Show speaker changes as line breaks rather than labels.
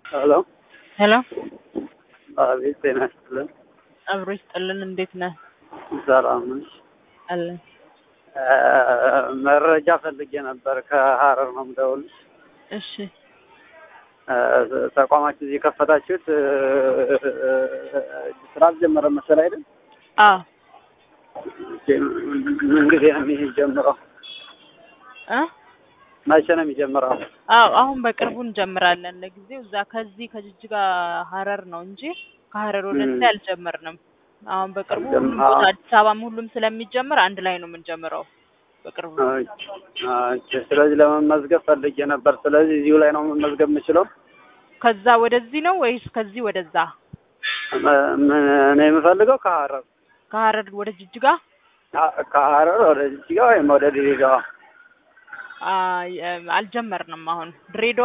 ሄሎ
ሄሎ
አቤት፣ ጤና ይስጥልን።
አብሮ ይስጥልን። እንዴት ነህ?
ሰላም ነሽ?
አለን።
መረጃ ፈልጌ ነበር። ከሀረር ነው የምደውልሽ።
እሺ
ተቋማችሁ እዚህ የከፈታችሁት ስራ አልጀመረም መሰለህ አይደል?
አዎ
ምን ጊዜ ነው የሚጀምረው?
እ
መቼ ነው የሚጀምረው?
አዎ አሁን በቅርቡ እንጀምራለን። ለጊዜው እዛ ከዚህ ከጅጅጋ ሀረር ነው እንጂ ከሀረር ወደዚህ አልጀመርንም። አሁን በቅርቡ ሁሉም ቦታ አዲስ አበባም ሁሉም ስለሚጀምር አንድ ላይ ነው የምንጀምረው በቅርቡ።
ኦኬ፣ ስለዚህ ለመመዝገብ ፈልጌ ነበር። ስለዚህ እዚሁ ላይ ነው መመዝገብ የምችለው?
ከዛ ወደዚህ ነው ወይስ ከዚህ ወደዛ?
እኔ የምፈልገው ከሀረር
ከሀረር ወደ ጅጅጋ
ከሀረር ወደ ጅጅጋ ወይም ወደ ድሬዳዋ
አልጀመርንም። አሁን ድሬዳዋ